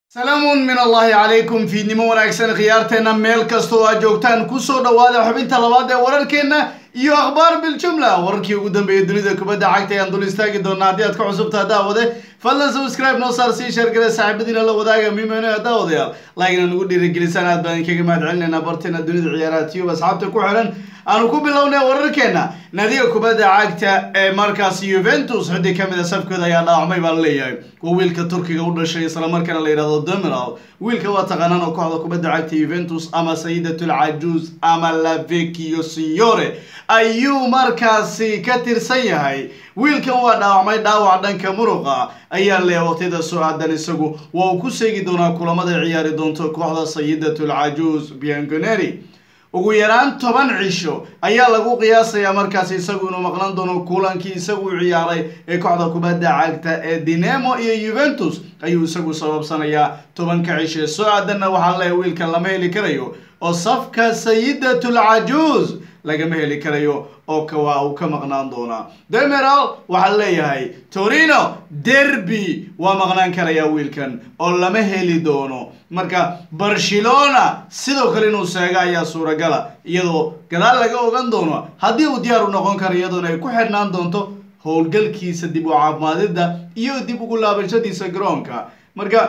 salaamun min allahi calaykum fiidnimo wanaagsan khiyaarteenna meel kastoo aad joogtaan kusoo dhowaada xubinta labaad ee wararkeenna iyo akhbaar biljumla wararkii ugu dambeeyay dunida kubadda cagta ayaan dul istaagi doonaa haddii aad ka cusubtaa daawade fadlan subscribe noo saar sii sheergale saaxiibadiina la wadaaga mimeno daawadayaal laagina nagu dhiirigelisaan aad baan kaga mahad celinaynaa barteena dunida ciyaaraha tiyub asxaabta ku xiran aanu ku bilownay wararkeena naadiga kubadda cagta ee markaas yuventus xiddi ka mid a safkooda ayaa dhaawacmay baa la leeyahay waa wiilka turkiga u dhashay islamarkaana la yidhahdo demiral wiilka waa taqaanaan oo kooxda kubadda cagta yuventus ama sayidatul cajuuz ama lavecchio signore ayuu markaasi ka tirsan yahay wiilkan waa dhaawacmay dhaawac dhanka muruqa ayaa leeya waqtiyada soo aadan isagu waa uu ku seegi doonaa kulamada ciyaari doonto kooxda sayidatul cajuuz bianconeri ugu yaraan toban cisho ayaa lagu qiyaasayaa markaas isagu inuu maqlan doono kulankii isagu ciyaaray ee kooxda kubadda cagta ee dinemo iyo yuventus ayuu isagu sababsanayaa tobanka cisho ee soo aadanna waxaa leeya wiilkan lama heli karayo oo safka sayidatul cajuuz lagama heli karayo oo kawaa uu ka maqnaan doonaa demiral waxaa leeyahay torino derby waa maqnaan karayaa wiilkan oo lama heli doono marka barcelona sidoo kale inuu seego ayaa suuragala iyadoo gadaal laga ogan doono haddii uu diyaar u noqon karo iyadoona ay ku xidhnaan doonto howlgalkiisa dib u caafimaadida iyo dib ugu laabashadiisa garoonka marka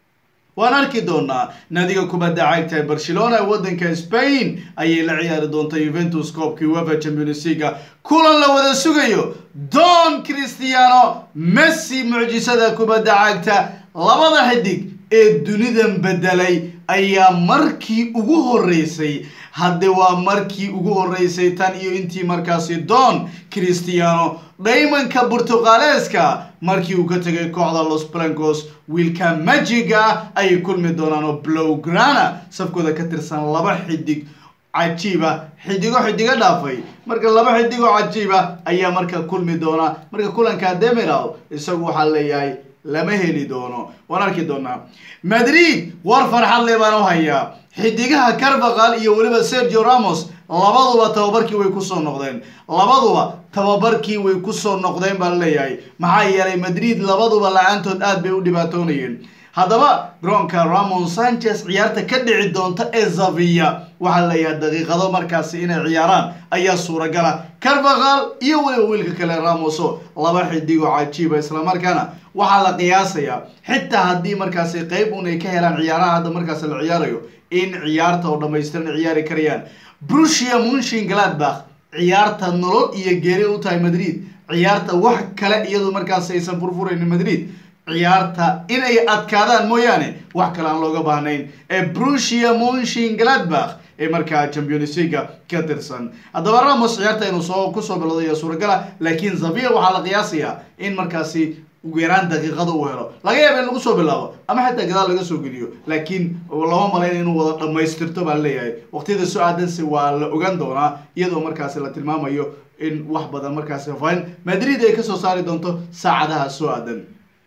waan arki doonaa naadiga kubadda cagta ee barcelona ee waddanka spain ayay la ciyaari doonta yuventus koobkii wefa champions leaga kulan la wada sugayo don cristiano messi mucjisada kubadda cagta labada xidig ee dunidan bedelay ayaa markii ugu horeysay hadde waa markii ugu horeysay tan iyo intii markaasi don cristiano dhaymanka burtuqaaleeska markii uu ka tegay kooxda los blancos wiilka majiga ayay kulmi doonaan oo blowgrana safkooda ka tirsan laba xidig cajiiba xidigo xidigo dhaafay marka laba xidigoo cajiiba ayaa marka kulmi doona marka kulanka demiral isagu waxaa leeyahay lama heli doono waan arki doonaa madrid war farxad le baan u hayaa xidigaha carvaqal iyo weliba sergio ramos labaduba tababarkii way kusoo noqdeen labaduba tababarkii way kusoo noqdeen baa laleeyahay maxaa yeelay madrid labaduba la-aantood aad bay u dhibaatoonayeen haddaba garoonka ramon sanchez ciyaarta ka dhici doonta ee zavia waxaa leeyahay daqiiqado markaasi inay ciyaaraan ayaa suuragala carvaqal iyo weliba wiilka kale ramoso laba xidigoo cajiiba islamarkaana waxaa la qiyaasayaa xitaa haddii markaasi qeyb un ay ka helaan ciyaaraha hadda markaasi la ciyaarayo in ciyaarta oo dhamaystiran ciyaari karayaan brusia munshin gladbach ciyaarta nolol iyo geeri u tahay madrid ciyaarta wax kale iyadoo markaasi aysan furfuraynin madrid ciyaarta inay adkaadaan mooyaane wax kale aan looga baahnayn ee brusia munshin gladbach ee markaa champions leaga ka tirsan haddaba ramos ciyaarta inuu soo kusoo bilowday suuragala laakiin zavia waxaa la qiyaasayaa in markaasi ugu yaraan daqiiqada uu helo laga yaaba in lagu soo bilaabo ama xitaa gadaal laga soo geliyo laakiin lama malayn inuu wada dhammaystirto baa leeyahay waqtiyada soo aadanse waa la ogaan doonaa iyadoo markaasi la tilmaamayo in wax badan markaasi fain madrid ay kasoo saari doonto saacadaha soo aadan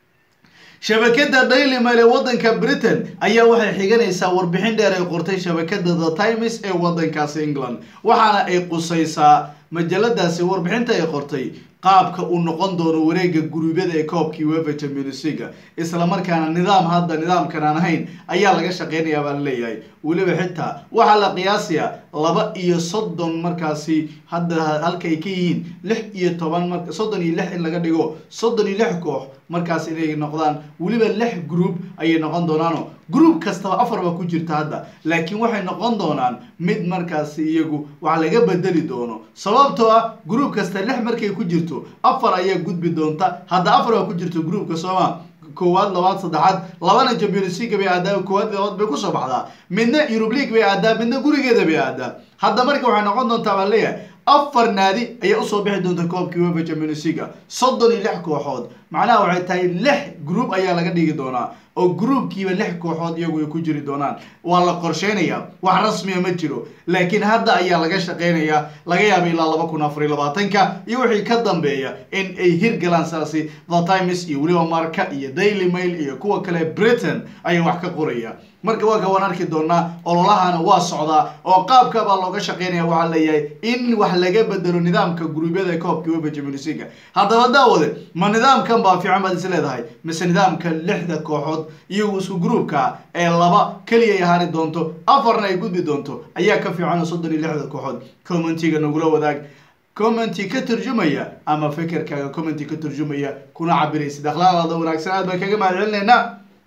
shabakada daily mail ee waddanka britain ayaa waxay xiganaysaa warbixin dheer ay qortay shabakada the times ee waddankaasi england waxaana ay qusaysaa majaladaasi warbixinta ay qortay qaabka uu noqon doono wareega guruubyada ee koobkii wefa champions leaga islamarkaana nidaam hadda nidaamkan aan ahayn ayaa laga shaqeynayaa baa laleeyahay weliba xitaa waxaa la qiyaasayaa laba iyo soddon markaasi hadda halka ay ka yihiin lix iyo toban mar soddon iyo lix in laga dhigo soddon iyo lix koox markaas inay noqdaan weliba lix group ayay noqon doonaano group kastaba afar baa ku jirta hadda laakiin waxay noqon doonaan mid markaasi iyagu wax laga bedeli doono sababtoo ah group kasta lix markay ku jirto afar ayaa gudbi doonta hadda afar baa ku jirto groupka sooma koowaad labaad saddexaad labana champions league bay aadaa koowaad labaad bay kusoo baxdaa midna eurub league bay aadaa midna gurigeeda bay aadaa hadda marka waxay noqon doontaa baa leeyahay afar naadi ayaa usoo bixi doonta koobkii wefa champions leaga soddon iyo lix kooxood macnaha waxay tahay lix group ayaa laga dhigi doonaa oo groupkiiba lix kooxood iyagu ay ku jiri doonaan waa la qorsheynayaa wax rasmiya ma jiro laakiin hadda ayaa laga shaqeynayaa laga yaaba ilaa laba kun afar iyo labaatanka iyo wixii ka dambeeya in ay hirgalaan saasi the times iyo weliba marka iyo daily mail iyo kuwa kale britain ayaa wax ka qoraya marka waa ka waan arki doonaa ololahana waa socdaa oo qaabka baa looga shaqeynaya waxaa leeyahay in wax laga bedelo nidaamka guruubyada ee koobka wefa champions leaga haddaba daawade ma nidaamka kan baa fiican baad is leedahay mise nidaamka lixda kooxood iyagu isku gruubka ee laba keliya ay ahaani doonto afarna ay gudbi doonto ayaa ka fiican oo soddon iyo lixda kooxood commentiga nagula wadaag commenty ka turjumaya ama fekerkaaga commenty ka turjumaya kuna cabiraysid akhlaaqdaada wanaagsan aad baan kaga mahad celinaynaa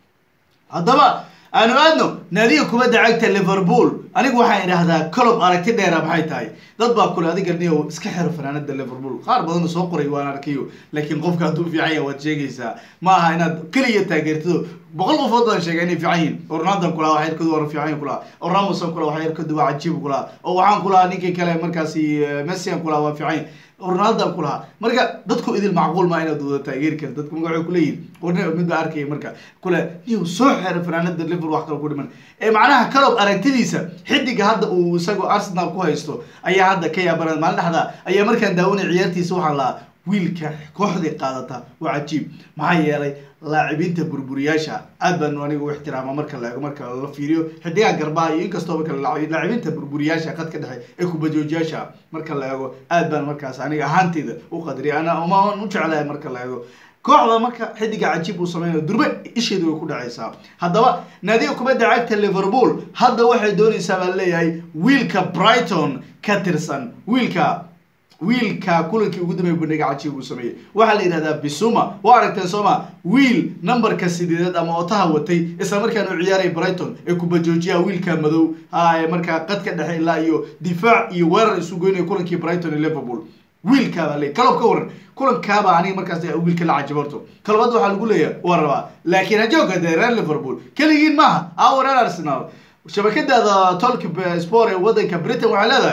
haddaba aanu aadno naadiga kubadda cagta liverpool anigu waxaan idhaahdaa colob aragti dheera maxay tahay dad baa kule adiga niyo iska xiro fanaanada liverpool qaar badan soo qoray waan arkayo laakiin qofka hadduu fiican yahay waad sheegaysaa ma aha inaad keliya taageertido boqol qofood baan sheegay inay fiican yihin oo ronaldan kulaha wax yarkoodu waa fiican kulaha oo ramosan kulaha wax yarkoodu waa cajiib kulaha oo waxaan kulahaa ninkii kale markaasi messian kulaha waa fiican ronaldan kulahaa marka dadku idil macquul maa inaad wada taageeri karta dadku marka waxay kuleeyihin warna mid baa arkaya marka kule niyo soo xera fanaanada liverpool wax kale ku dhiman ee macnaha calob aragtidiisa xidiga hadda uu isagoo arsenal ku haysto ayaa hadda ka yaabanaa maalin dhexda ayaa markaan daawanay ciyaartiisa waxaan lahaa wiilka kooxdii qaadata waa cajiib maxaa yeelay laacibiinta burburiyaasha aad baanu anigu u ixtiraama marka la eego marka la fiiriyo xidigaha garbaha iyo inkastoo marka laacibiinta burburiyaasha qadka dhexe ee kubajoojiyaasha marka la eego aad baan markaas aniga ahaanteyda u qadriya ana umaan u jeclahay marka la eego kooxda marka xidiga cajiib uu sameynayo durbe isheedu way ku dhacaysaa haddaba naadiga kubadda cagta liverpool hadda waxay doonaysaa baa leeyahay wiilka brighton ka tirsan wiilka wiilka kulankii ugu dambeeyay bandhiga cajiib uu sameeyey waxaa la yidhahdaa bisuma waa aragteen sooma wiil numberka sideedaad ama otaha watay isla markaana u ciyaaray brighton ee kubajoojiyaha wiilka madow ha ee markaa qadka dhexe ilaa iyo difaac iyo weerar isu goynaya kulankii brighton iyo liverpool wiilkaabaa le kalob ka waran kulankaabaa aniga markaas wiilka la cajibarto kalabad waxaa lagu leeyahay waa rabaa laakiin hajooga dee reer liverpool keligiin maaha awa reer arsenal shabakadaada tolk sport ee wadanka britain waxay leedahay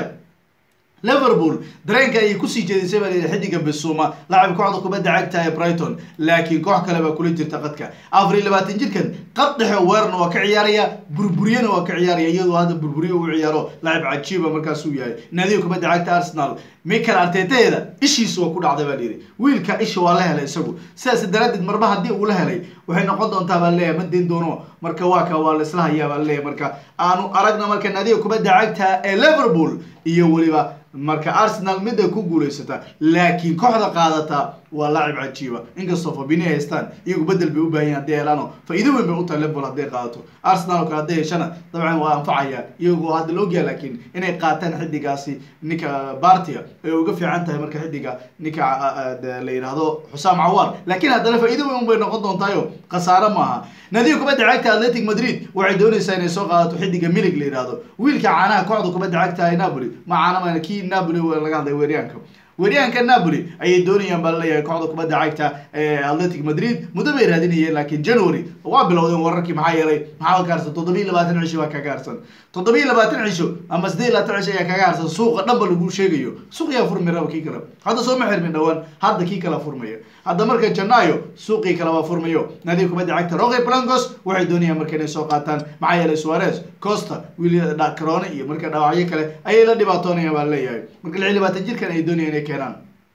liverpool dareenka ayay kusii jeedisay baa layidhi xidiga bisuma lacab kooxda kubadda cagta ee brighton laakiin koox kale baa kula jirta qadka afar iyo labaatan jirkan qad dhexe weerarna waa ka ciyaaraya burburiyana waa ka ciyaaraya iyadoo hadda burburiyo uu ciyaaro lacab cajiiba markaasuu yahay naadiga kubadda cagta arsenal michael arteteeda ishiisu waa ku dhacday baa layidhi wiilka isha waa la helay isagu sidaas daraadeed marba haddii uu la helay waxay noqon doontaa baa leeyahay ma dayn doono marka waa ka waa la isla hayaa baa leeyahay marka aanu aragna marka naadiga kubadda cagta ee liverpool iyo weliba marka arsenal midda ku guulaysata laakiin kooxda qaadata waa laacib cajiiba inkastoo fabini haystaan iyagu bedel bay u baahan yahin hadday helaano faa'iido weyn bay u tahay liverpool hadday qaadato arsenal oo kale hadday heshana dabcan waa anfacaya iyagoo hadda la ogyaha laakiin inay qaataan xidigaasi ninka bartia ay uga fiican tahay marka xidiga ninka la yidhaahdo xusaam cawaar laakiin haddana faa'iido weyn bay noqon doontaayo khasaare maaha naadiga kubadda cagta atletic madrid waxay doonaysaa inay soo qaadato xidiga milig la yidhaahdo wiilka caanaha kooxda kubadda cagta ee napoli ma caanama kii napoli laga hadlay weeryaanka weeryahanka napoli ayay doonayaan baa laleeyahay kooxda kubadda cagta ee atletic madrid muddo bay raadinayeen laakiin january waa bilowdeen wararkii maxaa yeelay maxaa ka harsan toddoba iyo labaatan cisho waa kaga harsan toddoba iyo labaatan cisho ama siddeed iyo labaatan cisho ayaa kaga harsan suuqa dhanba lagu sheegayo suuq yaa furmi raba kii kale hadda soo ma xirmin dhowaan hadda kii kala furmaya hadda marka janaayo suuqii kale waa furmayo naadiga kubadda cagta roque blancos waxay doonayaan marka inay soo qaataan maxaa yeelay suarez costa willi carone iyo marka dhaawacyo kale ayay la dhibaatoonayaan baa leeyahay marka lix iyo labaatan jirkan ay doonayaan inay keenaan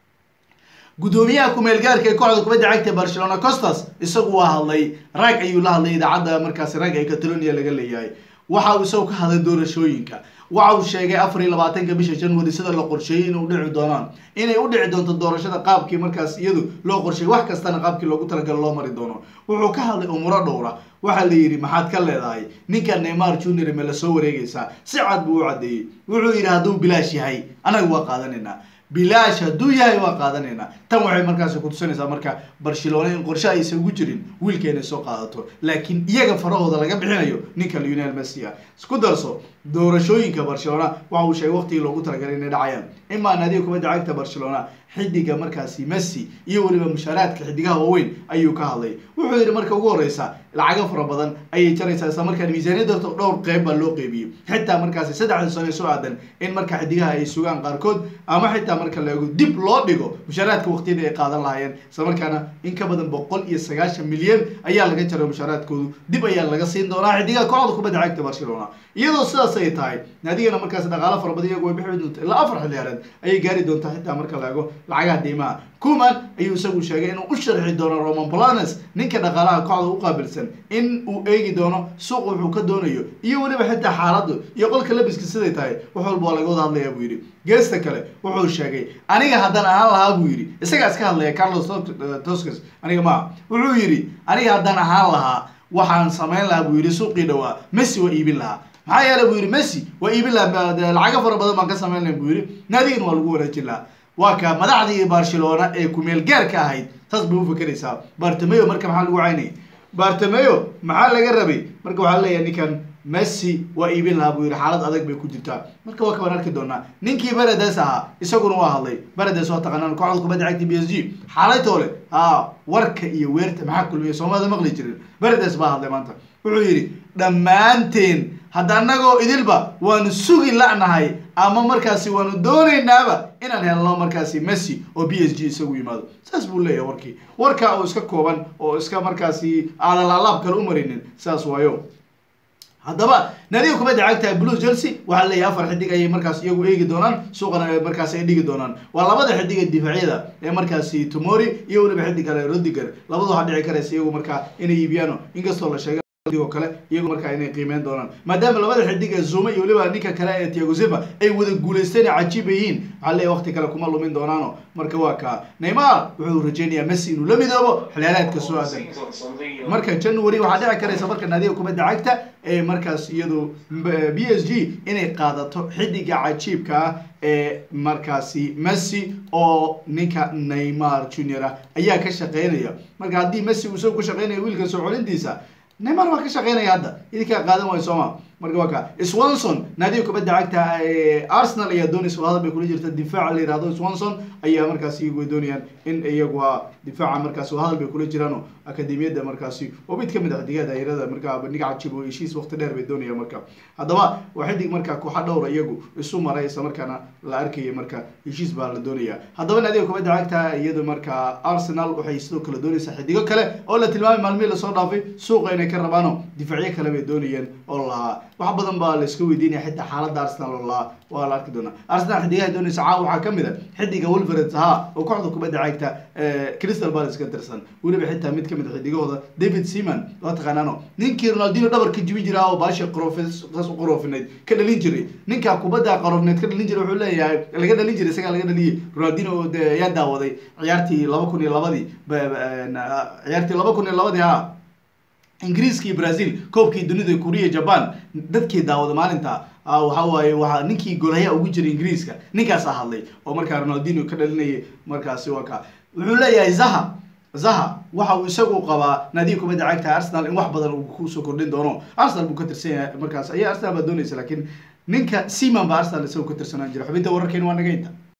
gudoomiyaha ku-meelgaarka ee kooxda kubadda cagta barcelona costas isagu waa hadlay rag ayuu la hadlay idaacadda markaasi rag ee catalonia laga leeyahay waxa uu isagu ka hadlay doorashooyinka waxa uu sheegay afar iyo labaatanka bisha january sida la qorsheeyey inay udhici doonaan inay u dhici doonto doorashada qaabkii markaas iyadu loo qorsheeyey wax kastana qaabkii loogu talagalo loo mari doono wuxuu ka hadlay umuro dhowra waxaa la yidhi maxaad ka leedahay ninka neymar junior me la soo wareegaysaa si cad buu u caddeeyey wuxuu yidhi hadduu bilaash yahay anaga waa qaadanaynaa bilaash hadduu yahay waa qaadanaynaa tan waxay markaasi kutusinaysaa marka barcelona in qorshe aysan ugu jirin wiilka inay soo qaadato laakiin iyaga farahooda laga bixinayo ninka lionel messi ah isku darso doorashooyinka barcelona waxa uu sheegay waqtigii loogu talagalay inay dhacayaan imaa naadiga kubadda cagta barcelona xidiga markaasi messi iyo weliba mushaaraadka xidigaha waaweyn ayuu ka hadlay wuxuu yidhi marka ugu horeysa lacago fara badan ayay jaraysaa isla markaan miisaaniyadda horta dhowr qeyb baa loo qeybiyey xitaa markaasi saddexda sano ee soo aadan in marka xidigaha ay sugaan qaarkood ama xitaa marka la eego dib loo dhigo mushaaraadka waqtiyada ay qaadan lahaayeen isla markaana in ka badan boqol iyo sagaashan milyan ayaa laga jaray mushaaraadkoodu dib ayaa laga siin doonaa xidigaha kooxda kubadda cagta barcelona iyadoo sidaas sidaas ay tahay naadigana markaas dhaqaalo fara badan iyagu way bixi doonta ilaa afar xilliyaareed ayay gaari doontaa xitaa marka la eego lacagaha deymaha kuman ayuu isagu sheegay inuu u sharxi doono roman planes ninka dhaqaalaha kooxda u qaabilsan in uu eegi doono suuq wuxuu ka doonayo iyo weliba xitaa xaaladu iyo qolka labiska siday tahay wax walba waa laga wada hadlayaa buu yidhi geesta kale wuxuu sheegay aniga haddaan ahaan lahaa buu yidhi isagaa iska hadlaya carlos toscas aniga maa wuxuu yidhi aniga haddaan ahaan lahaa waxaan samayn lahaa buu yidhi suuqii dhawaa messi waa iibin lahaa maxaa yeele buu yidhi messi waa iibin lahaa lacago fara badan baan ka samayn laha buu yidhi naadigan waa lagu wanaajin lahaa waa ka madaxdii barcelona ee kumeel gaarka ahayd saas bay ufakeraysaa bartameo marka maxaa lagu caynayay bartameo maxaa laga rabay marka waxaa leeyahay ninkan messi waa iibin lahaa buu yidhi xaalad adag bay ku jirtaa marka waa kabaan arki doonaa ninkii beredes ahaa isaguna waa hadlay beredes waa taqaanaan kooxda kubadda cagta b s g xaalaytoole ha warka iyo weerta maxaa kulmiya soomaalida maqli jirin beredes baa hadlay maanta wuxuu yidhi dhammaanteen hadda annagoo idilba waanu sugi la'nahay ama markaasi waanu doonaynaaba inaan helno markaasi messi oo b s g isagu yimaado saas buu leeyahay warkii warka oo iska kooban oo iska markaasi aalalaalaab kale u marinin saas waayo haddaba naadiga kubadda cagta blue chelsea waxaa leeyahay afar xidig ayay markaas iyagu eegi doonaan suuqana markaas ay dhigi doonaan waa labada xidig ee difaacyada ee markaasi tomori iyo weliba xidig kale rodiger labadu waxaa dhici karaysa iyagu markaa inay iibiyaano inkastoo la sheegay oo kale iyagu markaa inay qiimeyn doonaan maadaama labada xidig ee zuma iyo weliba ninka kale ee tiago silva ay wada guulaysteen cajiib yihiin waxaa leeyahay waqti kale kuma lumin doonaano marka waa kaa neymar wuxuu rajeynayaa messi inuu la midoobo xilyaalaadka soo aadan marka january waxaa dhici karaysa marka naadiga kubadda cagta ee markaas iyadu b s g inay qaadato xidiga cajiibka ah ee markaasi messi oo ninka neymar junior ah ayaa ka shaqeynaya marka haddii messi uu isagu ka shaqeynaya wiilka soo colintiisa neymar waa ka shaqeynaya hadda idinkaa qaadan waayo sooma marka waa ka swanson naadiga kubadda cagta arsenal ayaa doonaysa hadal bay kula jirta difaaca la yihahdo swanson ayaa markaasi iyagu doonayaan in iyagu difaaca markaasi hadal bay kula jiraan akademiyadda markaasi oo mid kamid a xidigaha daayirada markaa bandhiga cajib oo heshiis waqti dheer bay doonayaan marka haddaba waa xidig markaa kooxa dhowra iyagu isu maray isla markaana la arkaya marka heshiis baa la doonaya haddaba naadiga kubadda cagta iyadu markaa arsenal waxay sidoo kale doonaysaa xidigo kale oo la tilmaamay maalmihii lasoo dhaafay suuqa inay ka rabaano difaacyo kale bay doonayeen oo lahaa wax badan baa la iska weydiinaya xitaa xaaladda arsenal oo lahaa waa la arki doonaa arsenal xidigaha doonaysa caawa waxaa kamid a xidiga wolverets ahaa oo kooxda kubadda cagta crystal palace ka tirsan weliba xitaa mid kamid a xidigahooda david seaman waa taqaanaano ninkii ronaldino dhabarka jibi jira oo baashi qoroofsaas u qoroofinayd ka dhalin jiray ninka kubadda qaroofneed ka dhalin jiray wuxuu leeyahay laga dhalin jiray isagaa laga dhaliyay ronaldino de ayaa daawaday ciyaartii laba kun iyo labadii ciyaartii laba kun iyo labadii ha ingiriiska iyo brazil koobkii dunida korea japan dadkii daawada maalinta waxa waaye waa ninkii golhaya ugu jiray ingiriiska ninkaasaa hadlay oo markaa ronaldino ka dhalinayay markaasi waa ka wuxuu leeyahay zaha zaha waxa uu isagu qabaa naadiga kubadda cagta arsenal in wax badan uu kusoo kordhin doono arsenal buu ka tirsan yahay markaas ayaa arsenal baa doonaysa laakiin ninka seaman baa arsenal isagu ka tirsanaan jira xubinta wararkeena waa naga inta